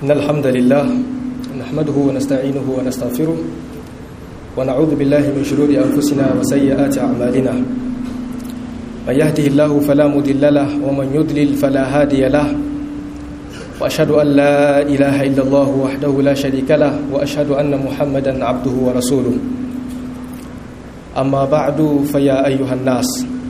إن الحمد لله نحمده ونستعينه ونستغفره ونعوذ بالله من شرور أنفسنا وسيئات أعمالنا من يهده الله فلا مضل له ومن يضلل فلا هادي له وأشهد أن لا إله إلا الله وحده لا شريك له وأشهد أن محمدا عبده ورسوله أما بعد فيا أيها الناس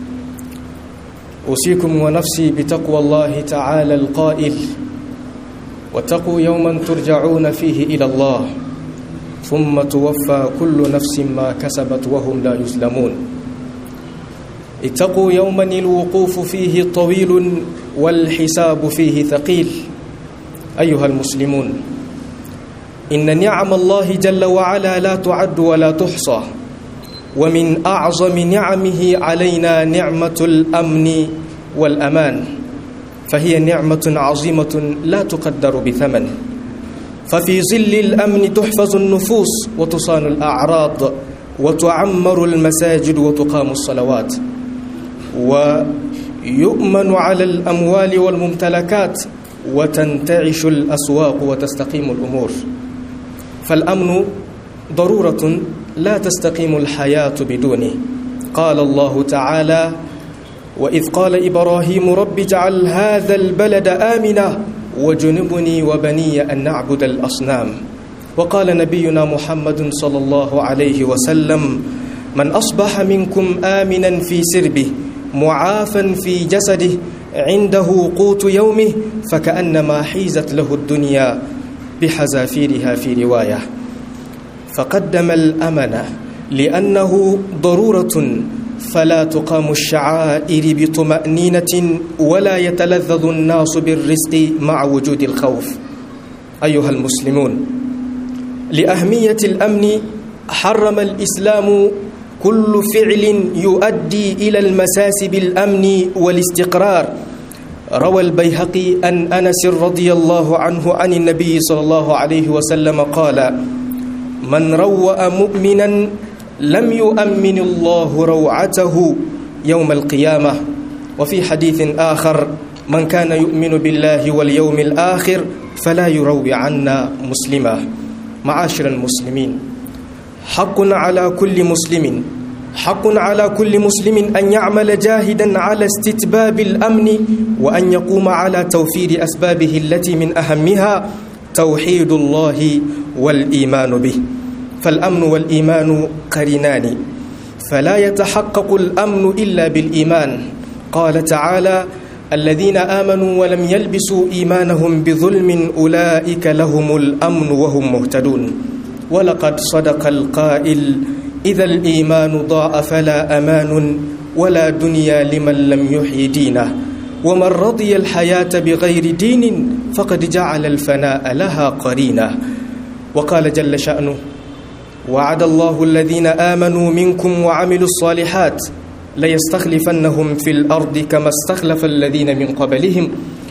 أوصيكم ونفسي بتقوى الله تعالى القائل واتقوا يوما ترجعون فيه إلى الله ثم توفى كل نفس ما كسبت وهم لا يظلمون اتقوا يوما الوقوف فيه طويل والحساب فيه ثقيل أيها المسلمون إن نعم الله جل وعلا لا تعد ولا تحصى ومن أعظم نعمه علينا نعمة الأمن والأمان فهي نعمة عظيمة لا تقدر بثمن ففي ظل الأمن تحفظ النفوس وتصان الأعراض وتعمر المساجد وتقام الصلوات ويؤمن على الأموال والممتلكات وتنتعش الأسواق وتستقيم الأمور فالأمن ضرورة لا تستقيم الحياة بدونه قال الله تعالى وإذ قال إبراهيم رب اجعل هذا البلد آمنا وجنبني وبني أن نعبد الأصنام وقال نبينا محمد صلى الله عليه وسلم من أصبح منكم آمنا في سربه معافا في جسده عنده قوت يومه فكأنما حيزت له الدنيا بحذافيرها في رواية فقدم الأمن لأنه ضرورة فلا تقام الشعائر بطمأنينة ولا يتلذذ الناس بالرزق مع وجود الخوف أيها المسلمون لأهمية الأمن حرم الإسلام كل فعل يؤدي إلى المساس بالأمن والاستقرار روى البيهقي أن أنس رضي الله عنه عن النبي صلى الله عليه وسلم قال من روأ مؤمنا لم يؤمن الله روعته يوم القيامة وفي حديث آخر من كان يؤمن بالله واليوم الآخر فلا يروي عنا مسلما معاشر المسلمين حق على كل مسلم حق على كل مسلم أن يعمل جاهدا على استتباب الأمن وأن يقوم على توفير أسبابه التي من أهمها توحيد الله والإيمان به فالأمن والإيمان قرنان فلا يتحقق الأمن إلا بالإيمان قال تعالى الذين آمنوا ولم يلبسوا إيمانهم بظلم أولئك لهم الأمن وهم مهتدون ولقد صدق القائل إذا الإيمان ضاع فلا أمان ولا دنيا لمن لم يحيي دينه ومن رضي الحياة بغير دين فقد جعل الفناء لها قرينة وقال جل شأنه وعد الله الذين آمنوا منكم وعملوا الصالحات ليستخلفنهم في الأرض كما استخلف الذين من قبلهم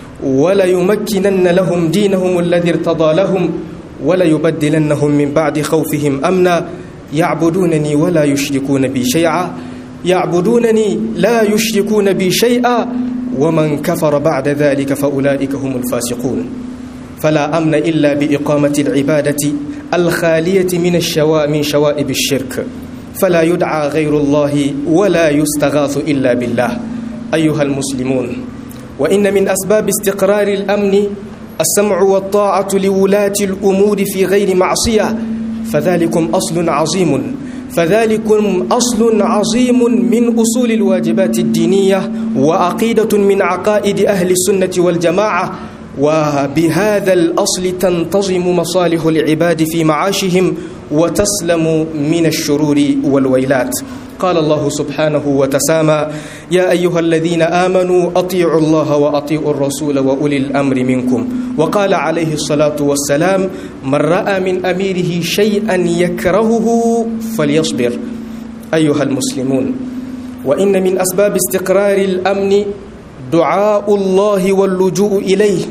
وليمكنن لهم دينهم الذي ارتضى لهم وليبدلنهم من بعد خوفهم أمنا يعبدونني ولا يشركون بي شيئا يعبدونني لا يشركون بي شيئا ومن كفر بعد ذلك فأولئك هم الفاسقون فلا أمن إلا بإقامة العبادة الخالية من الشواء من شوائب الشرك فلا يدعى غير الله ولا يستغاث إلا بالله أيها المسلمون وإن من أسباب استقرار الأمن السمع والطاعة لولاة الأمور في غير معصية فذلكم أصل عظيم فذلكم أصل عظيم من أصول الواجبات الدينية وعقيدة من عقائد أهل السنة والجماعة وبهذا الأصل تنتظم مصالح العباد في معاشهم وتسلم من الشرور والويلات قال الله سبحانه وتسامى يا أيها الذين آمنوا أطيعوا الله وأطيعوا الرسول وأولي الأمر منكم وقال عليه الصلاة والسلام من رأى من أميره شيئا يكرهه فليصبر أيها المسلمون وإن من أسباب استقرار الأمن دعاء الله واللجوء إليه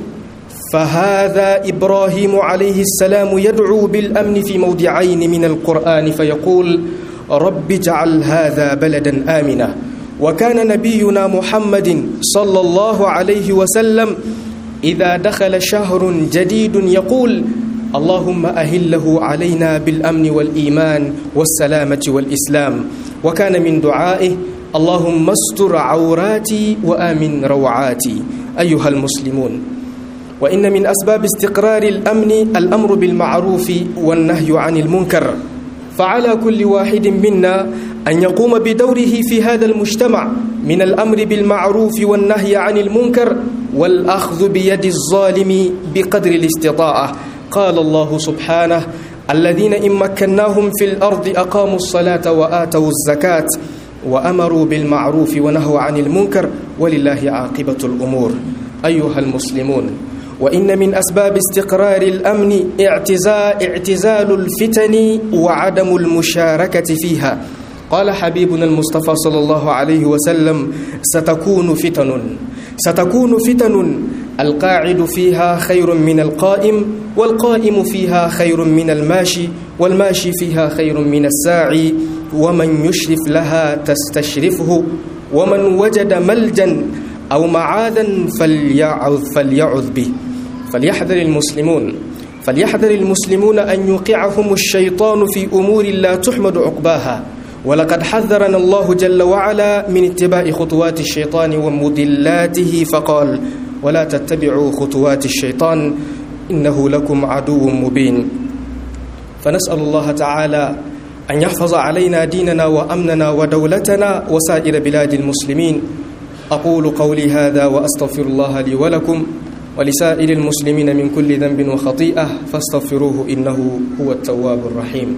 فهذا إبراهيم عليه السلام يدعو بالأمن في موضعين من القرآن فيقول رب اجعل هذا بلدا آمنا وكان نبينا محمد صلى الله عليه وسلم إذا دخل شهر جديد يقول اللهم أهله علينا بالأمن والإيمان والسلامة والإسلام وكان من دعائه اللهم استر عوراتي وآمن روعاتي أيها المسلمون وإن من أسباب استقرار الأمن الأمر بالمعروف والنهي عن المنكر فعلى كل واحد منا أن يقوم بدوره في هذا المجتمع من الأمر بالمعروف والنهي عن المنكر والأخذ بيد الظالم بقدر الاستطاعة قال الله سبحانه الذين إن مكناهم في الأرض أقاموا الصلاة وآتوا الزكاة وأمروا بالمعروف ونهوا عن المنكر ولله عاقبة الأمور أيها المسلمون وإن من أسباب استقرار الأمن اعتزال, اعتزال الفتن وعدم المشاركة فيها قال حبيبنا المصطفى صلى الله عليه وسلم ستكون فتن ستكون فتن القاعد فيها خير من القائم والقائم فيها خير من الماشي والماشي فيها خير من الساعي ومن يشرف لها تستشرفه ومن وجد ملجا أو معاذا فليعذ, فليعذ به فليحذر المسلمون فليحذر المسلمون أن يوقعهم الشيطان في أمور لا تحمد عقباها ولقد حذرنا الله جل وعلا من اتباع خطوات الشيطان ومضلاته فقال ولا تتبعوا خطوات الشيطان إنه لكم عدو مبين فنسأل الله تعالى أن يحفظ علينا ديننا وأمننا ودولتنا وسائر بلاد المسلمين أقول قولي هذا وأستغفر الله لي ولكم ولسائر المسلمين من كل ذنب وخطيئة فاستغفروه إنه هو التواب الرحيم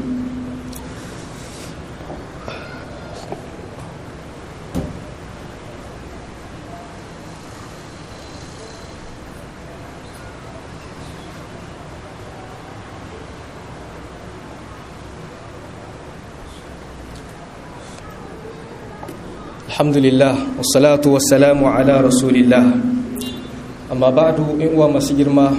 alhamdulillah wassalatu wassalamu ala rasulillah amma ba'du in uwa masu girma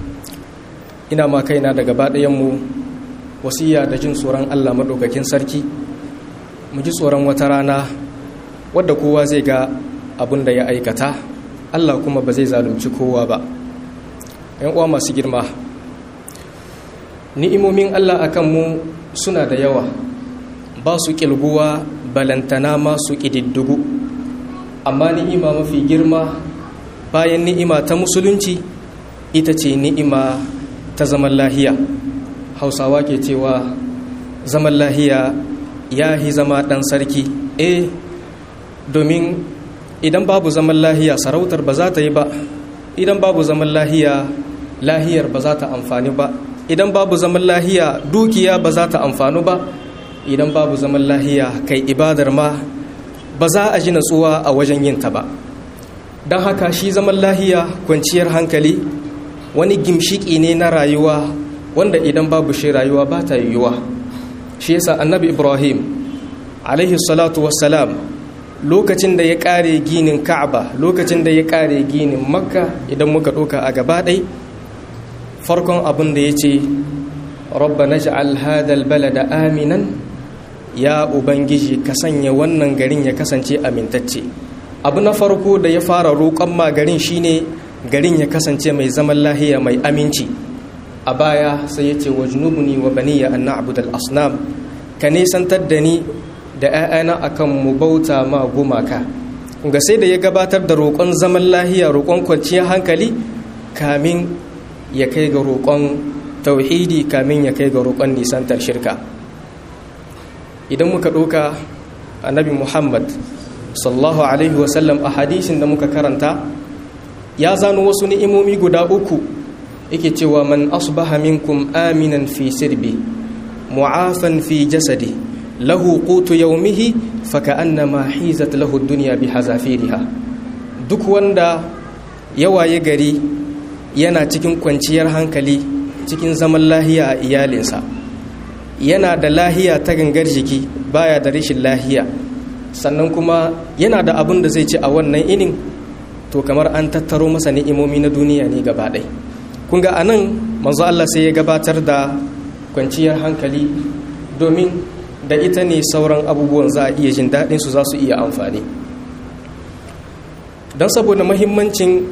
ina ma kaina daga baɗayanmu wasiya da jin tsoron Allah maɗaukakin sarki mu ji tsoron wata rana wadda kowa zai ga abin da ya aikata Allah kuma ba zai zalunci kowa ba ‘yan uwa masu girma ni'imomin Allah akan mu suna da yawa ba su ƙilguwa balantana masu ƙididdigu amma ni'ima mafi girma bayan ni'ima ta musulunci ita ce ni'ima ta zaman lahiya hausawa ke cewa zaman lahiya ya hi zama ɗan sarki eh domin idan babu zaman lahiya sarautar ba za ta yi ba idan babu zaman lahiya lahiyar ba za ta amfani ba idan babu zaman lahiya dukiya ba za ta amfani ba idan babu zaman lahiya kai ibadar ma ba za a ji natsuwa a wajen yin ta ba don haka shi zaman lahiya kwanciyar hankali wani gimshiki ne na rayuwa wanda idan babu shi rayuwa ba ta yiwuwa shi yasa annabi ibrahim alaihi salatu wassalam lokacin da ya kare ginin ka'aba lokacin da ya kare ginin makka idan muka ɗauka a gaba ɗai farkon abin da ya ce rabba na ja'al hadal balada aminan ya ubangiji ka sanya wannan garin ya kasance amintacce abu na farko da ya fara roƙon ma garin shine garin ya kasance mai zaman lahiya mai aminci a baya sai ya ce wajnubuni wa baniya an na'budal asnam ka nisantar da ni da 'ya'yana akan mu bauta ma gumaka ga sai da ya gabatar da roƙon zaman lahiya roƙon kwanciyar hankali kamin ya kai ga roƙon tauhidi kamin ya kai ga roƙon nisantar shirka idan muka ɗauka annabi muhammad sallallahu alaihi wasallam a hadisin da muka karanta ya zano wasu ni'imomi guda uku yake cewa man asbaha minkum aminan fi sirbi mu'afan fi jasadi lahu qutu yawmihi faka'annama hizat lahu dunya bihazafiriha duk wanda ya waye gari yana cikin kwanciyar hankali cikin zaman lahiya a iyalinsa yana da lahiya ta gangar jiki baya da rashin lahiya sannan kuma yana da abin da zai ci a wannan inin to kamar an tattaro masa ni'imomi na duniya ne gaba ɗai kun ga anan manzo Allah sai ya gabatar da kwanciyar hankali domin da ita ne sauran abubuwan za a iya jin daɗin su za su iya amfani don saboda mahimmancin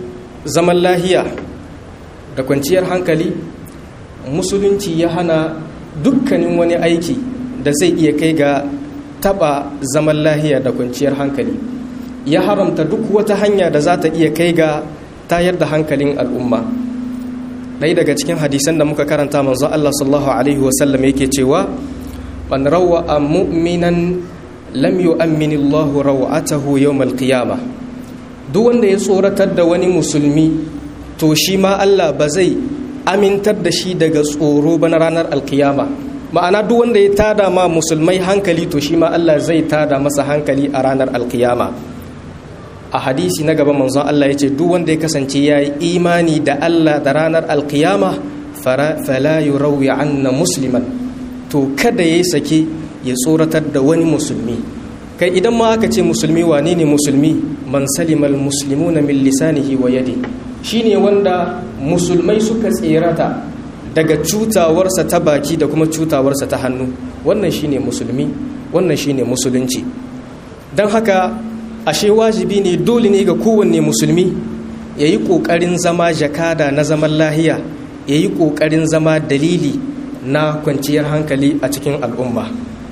zaman lahiya da kwanciyar hankali musulunci ya hana dukkanin wani aiki da zai iya kai ga taba zaman lahiya da kwanciyar hankali ya haramta duk wata hanya da za ta iya kai ga tayar da hankalin al'umma ɗaya daga cikin hadisan da muka karanta manzo Allah sallallahu alaihi wasallam yake cewa man rawa mu'minan lam yu'ammin Allah rawatahu yawm al-qiyamah duk wanda ya tsoratar da wani musulmi to shi ma Allah ba zai amintar da shi daga tsoro ba na ranar alkiyama ma'ana duk wanda ya tada ma musulmai hankali to shi ma Allah zai tada masa hankali a ranar alkiyama a hadisi na gaba manzon Allah ya ce duk wanda ya kasance ya yi imani da Allah da ranar alkiyama fala yurawi anna musliman to kada ya sake ya tsoratar da wani musulmi kai idan ma aka ce musulmi wane ne musulmi man salimal muslimuna min lisanihi wa yadi shine wanda musulmai suka tserata daga cutawarsa ta baki da kuma cutawarsa ta hannu wannan shine musulmi wannan shine musulunci don haka ashe wajibi ne dole ne ga kowanne musulmi ya yi ƙoƙarin zama jakada na zaman lahiya ya yi ƙoƙarin zama dalili na kwanciyar hankali a cikin al'umma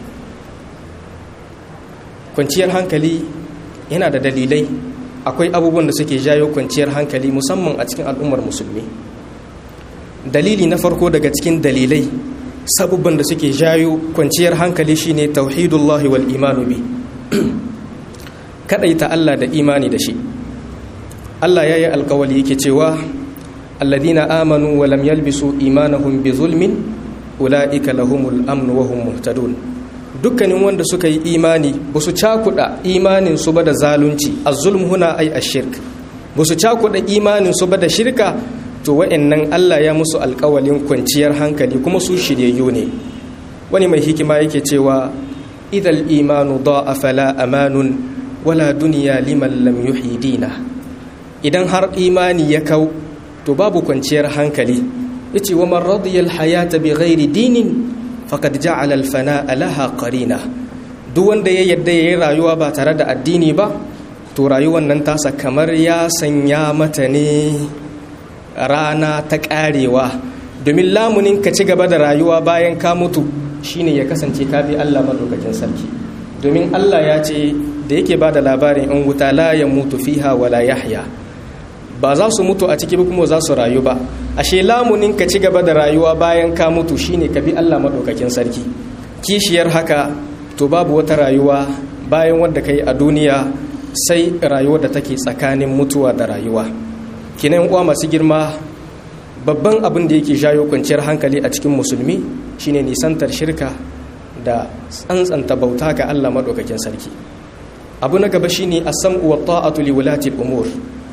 kwanciyar hankali yana da dalilai akwai abubuwan da suke jayo kwanciyar hankali musamman a cikin al'ummar musulmi dalili na farko daga cikin dalilai sabubban da suke jayo kwanciyar hankali shine tauhidullahi wal imanu bi kadaita Allah da imani da shi Allah yayi alkawali yake cewa alladhina amanu wa lam yalbisu imanahum bi zulmin ulaika lahumul amn wa hum muhtadun dukkanin wanda suka yi imani ba su cakuɗa imanin su ba da zalunci az-zulm huna ay ash-shirk ba su cakuɗa imanin su ba da shirka to wa'annan Allah ya musu alƙawalin kwanciyar hankali kuma su shiryayyu ne wani mai hikima yake cewa idal imanu da'a fala amanun wala duniya liman lam yuhyi dina idan har imani ya kau to babu kwanciyar hankali yace wa man radiya al-hayata bi ghairi dinin faqad ja'ala al-fana'a laha qarina duk wanda ya yadda yayin rayuwa ba tare da addini ba to rayuwar nan tasa kamar ya sanya mata ne rana ta karewa domin lamunin ka ci gaba da rayuwa bayan ka mutu shine ya kasance ka bi Allah madaukakin sarki domin Allah ya ce da yake ba da labarin in wuta la ya mutu fiha wala yahya ba za su mutu a ciki kuma za su rayu ba ashe lamunin ka ci gaba da rayuwa bayan ka mutu shine ka bi Allah madaukakin sarki kishiyar haka to babu wata rayuwa bayan wadda kai a duniya sai rayuwar da take tsakanin mutuwa da rayuwa kinan uwa masu girma babban abin da yake jayo kwanciyar hankali a cikin musulmi shine nisantar shirka da tsantsanta bauta ga Allah madaukakin sarki abu na gaba shine as-sam'u wa ta'atu li wulati al-umur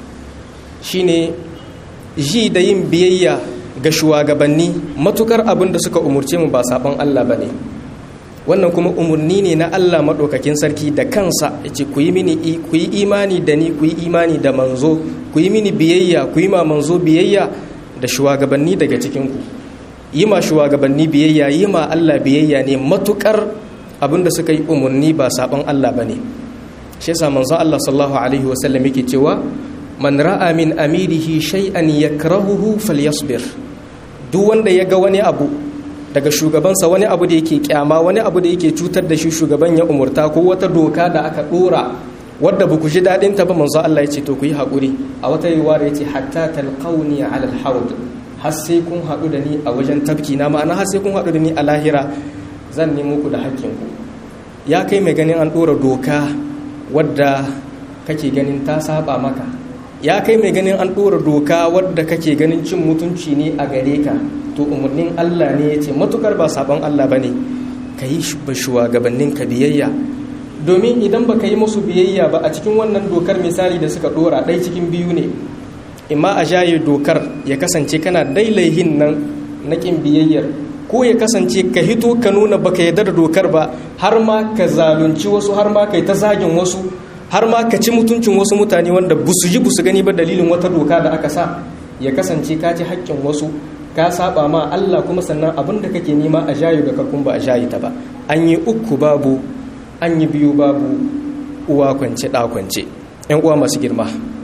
shine ji da yin biyayya ga shugabanni matukar abin da suka umurce mu ba sabon Allah bane wannan kuma umurni ne na Allah madaukakin sarki da kansa yace ku yi mini ku yi imani da ni ku yi imani da manzo ku yi mini biyayya ku yi ma manzo biyayya da shugabanni daga cikin ku yi ma shugabanni biyayya yi ma Allah biyayya ne matukar abin da suka yi umurni ba sabon Allah bane shi yasa manzo Allah sallallahu alaihi wasallam yake cewa man ra'a min amirihi shay'an yakrahuhu falyasbir duk wanda ya ga wani abu daga shugabansa wani abu da yake kyama wani abu da yake cutar da shi shugaban ya umurta ko wata doka da aka dora wadda ba ku ji dadin ta ba manzo Allah ya ce to ku yi hakuri a wata riwaya ya ce hatta talqauni ala alhawd har sai kun haɗu da ni a wajen tafki na ma'ana har sai kun haɗu da ni a lahira zan nemo ku da hakkinku ya kai mai ganin an ɗora doka wadda kake ganin ta saba maka ya kai mai ganin an ɗora doka wadda kake ganin cin mutunci ne a gare ka to umarnin Allah ne ya ce matukar ba sabon Allah ba ne ka yi ba shugabannin ka biyayya domin idan ba ka yi musu biyayya ba a cikin wannan dokar misali da suka ɗora ɗai cikin biyu ne imma a jaye dokar ya kasance kana dailaihin nan na ƙin biyayyar ko ya kasance ka hito ka nuna baka yarda da dokar ba har ma ka zalunci wasu har ma kai ta zagin wasu har ma ka ci mutuncin wasu mutane wanda busu ji busu gani ba dalilin wata doka da aka sa ya kasance ka ci haƙƙin wasu ka saba ma Allah kuma sannan abin da kake nema a jayu da kakun ba a jayi ta ba an yi uku babu an yi biyu babu uwa kwance ɗa kwance ƴan uwa masu girma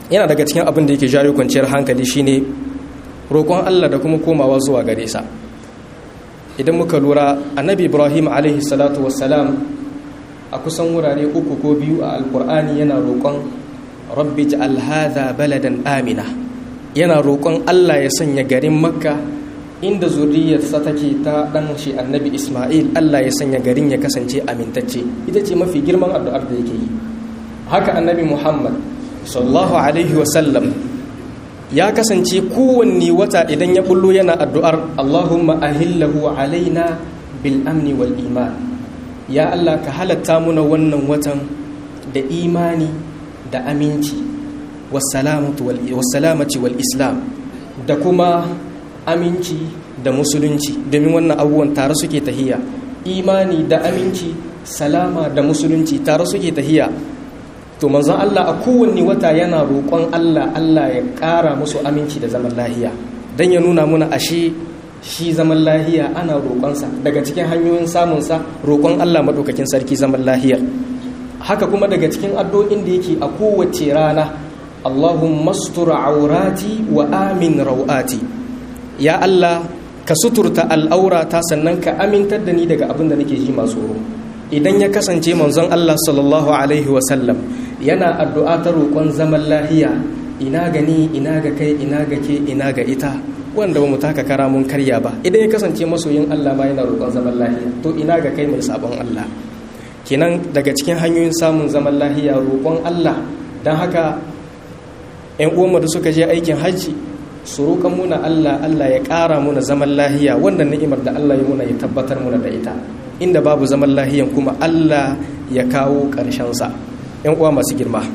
yana daga cikin abin da yake jawo kwanciyar hankali shine roƙon Allah da kuma komawa zuwa gare sa idan muka lura annabi ibrahim alaihi salatu wassalam a kusan wurare uku ko biyu a alkur'ani yana roƙon rabbi ja'al hadha baladan amina yana roƙon Allah ya sanya garin makka inda zuriyarsa take ta dan shi annabi isma'il Allah ya sanya garin ya kasance amintacce ita ce mafi girman addu'ar da yake yi haka annabi muhammad sallallahu alaihi wasallam ya kasance kowanne wata idan ya bullo yana addu'ar Allahumma ahillahu alaina bil amni wal iman ya Allah ka halatta muna wannan watan da imani da aminci wassalamati wal islam da kuma aminci da musulunci domin wannan abubuwan tare suke tahiya imani da aminci salama da musulunci tare suke tahiya to manzon Allah a kowanne wata yana roƙon Allah Allah ya ƙara musu aminci da zaman lahiya don ya nuna muna ashe shi zaman lahiya ana roƙonsa daga cikin hanyoyin samunsa roƙon Allah maɗaukakin sarki zaman lahiyar haka kuma daga cikin addu'o'in da yake a kowace rana Allahumma mastur aurati wa amin rawati ya Allah ka suturta al'aurata sannan ka amintar da ni daga abin da nake ji masu tsoro idan ya kasance manzon Allah sallallahu alaihi wasallam yana addu'a ta roƙon zaman lahiya ina gani ina ga kai ina ga ke ina ga ita wanda ba mu taka kara mun karya ba idan ya kasance masoyin Allah ma yana roƙon zaman lahiya to ina ga kai mai sabon Allah kenan daga cikin hanyoyin samun zaman lahiya roƙon Allah don haka ‘yan uwanmu da suka je aikin hajji su roƙon muna Allah Allah ya ƙara muna zaman lahiya wannan ni'imar da Allah ya muna ya tabbatar muna da ita inda babu zaman lahiyan kuma Allah ya kawo ƙarshensa ‘yan uwa masu girma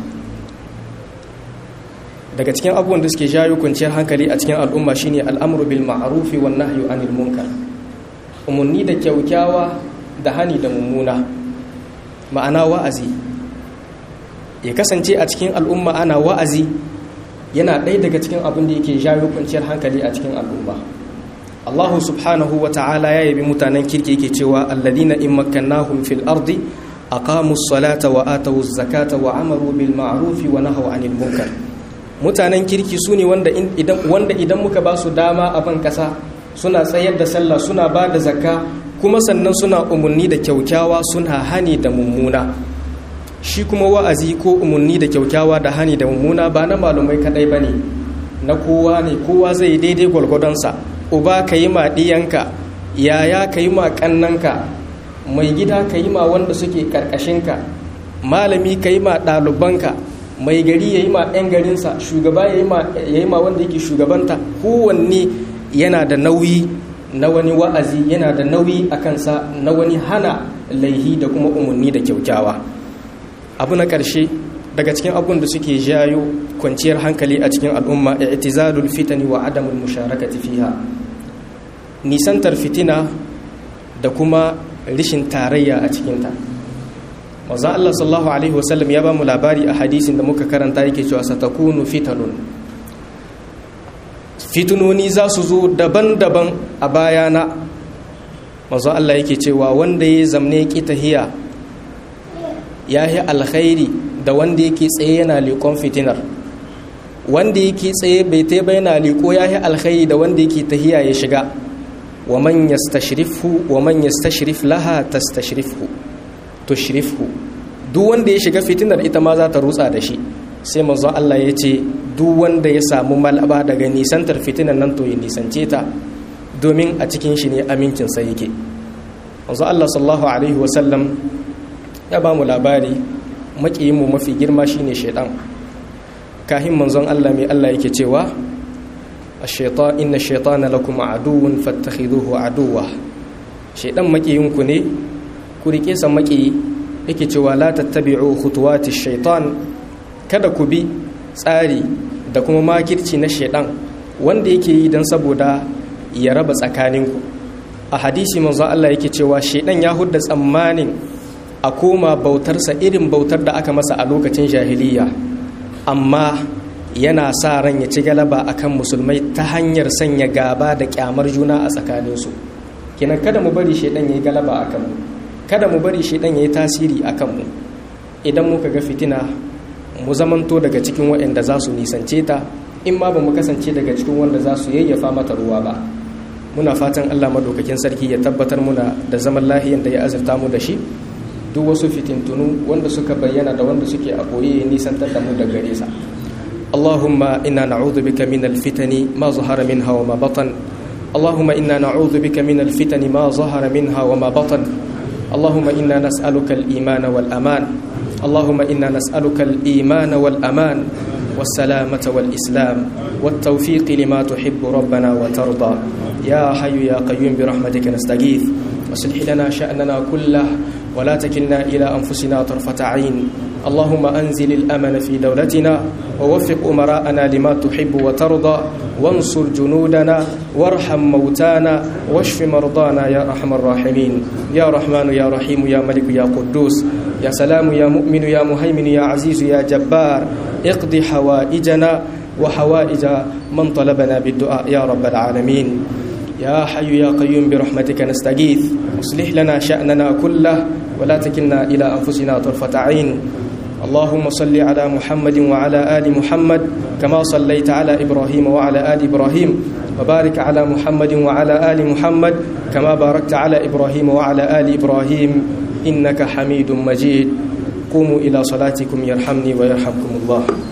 daga cikin abubuwan da suke jayo kwanciyar hankali a cikin al'umma shine al'amru bil ma'rufi wan nahyu anil munkar umarni da kyaukyawa da hani da mummuna ma'ana wa'azi ya kasance a cikin al'umma ana wa'azi yana ɗaya daga cikin abin da yake jayo kwanciyar hankali a cikin al'umma Allah subhanahu wa ta'ala ya yabi mutanen kirki yake cewa alladina in makkannahum fil ardi aqamu salata wa atu zakata wa amaru bil ma'rufi wa nahaw anil munkar mutanen kirki su ne wanda idan muka ba su dama a ban kasa suna tsayar da sallah suna ba da zakka kuma sannan suna umarni da kyaukyawa suna hani da mummuna shi kuma wa'azi ko umarni da kyaukyawa da hani da mummuna ba na malumai kadai ba ne na kowa ne kowa zai daidai gwalgwadonsa uba ka yi ma ɗiyanka yaya ka yi ma ƙannanka mai gida ka yi ma wanda suke ƙarƙashinka malami ka yi ma ɗalibanka mai gari ya yi ma 'yan garinsa shugaba ya yi ma wanda yake shugabanta kowanne yana da nauyi na wani wa'azi yana da nauyi a kansa na wani hana laihi da kuma umarni da kyaukyawa abu na ƙarshe daga cikin abun da suke jayo kwanciyar hankali a cikin al'umma i'tizalul fitani wa adamul musharakati fiha nisantar fitina da kuma rishin tarayya a cikinta manzon Allah sallallahu alaihi wasallam ya ba mu labari a hadisin da muka karanta yake cewa satakunu fitanun fitunoni za su zo daban-daban a bayana manzon Allah yake cewa wanda ya zamne ki tahiya ya yi alkhairi da wanda yake tsaye yana liƙon fitinar wanda yake tsaye bai ta bai yana liƙo ya yi alkhairi da wanda yake tahiya ya shiga wa man yastashrifu wa man yastashrif laha tastashrifhu tushrifhu duk wanda ya shiga fitinar ita ma za ta rutsa da shi sai manzon Allah ya ce duk wanda ya samu malaba daga nisantar fitinar nan to ya nisance ta domin a cikin shi ne amincin sa yake manzon Allah sallallahu alaihi wasallam ya ba mu labari makiyin mu mafi girma shine shaitan kahin manzon Allah mai Allah yake cewa ash-shaytan inna ash-shaytana lakum aduwwun fattakhiduhu aduwwa shaitan makiyinku ne ku rike sa makiyi yake cewa la tattabi'u khutuwati shaitan kada ku bi tsari da kuma makirci na shaitan wanda yake yi dan saboda ya raba tsakaninku a hadisi manzo Allah yake cewa shaitan ya hudda tsammanin a koma bautarsa irin bautar da aka masa a lokacin jahiliya amma yana sa ran ya ci galaba akan musulmai ta hanyar sanya gaba da kyamar juna a tsakaninsu kenan kada mu bari shaitan ya yi galaba akan mu kada mu bari shaidan ya yi tasiri a kanmu idan muka ga fitina mu zamanto daga cikin waɗanda za su nisance ta in ma ba mu kasance daga cikin wanda za su yayyafa mata ruwa ba muna fatan Allah madaukakin sarki ya tabbatar muna da zaman lahiyan da ya azurta mu da shi duk wasu fitintunu wanda suka bayyana da wanda suke a boye nisantar da mu da gare sa Allahumma inna na'udhu bika min al-fitani ma zahara minha wa ma batan Allahumma inna na'udhu bika min al-fitani ma zahara minha wa ma batan Allahumma inna nas'aluka al-iman wal aman Allahumma inna nas'aluka al-iman wal aman والسلامة والإسلام والتوفيق لما تحب ربنا وترضى يا حي يا قيوم برحمتك نستغيث واصلح لنا شأننا كله ولا تكلنا إلى أنفسنا طرفة عين اللهم أنزل الأمن في دولتنا ووفق أمراءنا لما تحب وترضى وانصر جنودنا وارحم موتانا واشف مرضانا يا أرحم الراحمين يا رحمن يا رحيم يا ملك يا قدوس يا سلام يا مؤمن يا مهيمن يا عزيز يا جبار اقض حوائجنا وحوائج من طلبنا بالدعاء يا رب العالمين يا حي يا قيوم برحمتك نستغيث اصلح لنا شأننا كله ولا تكلنا إلى أنفسنا طرفة عين اللهم صل على محمد وعلى آل محمد كما صليت على إبراهيم وعلى آل إبراهيم وبارك على محمد وعلى آل محمد كما باركت على إبراهيم وعلى آل إبراهيم إنك حميد مجيد قوموا إلى صلاتكم يرحمني ويرحمكم الله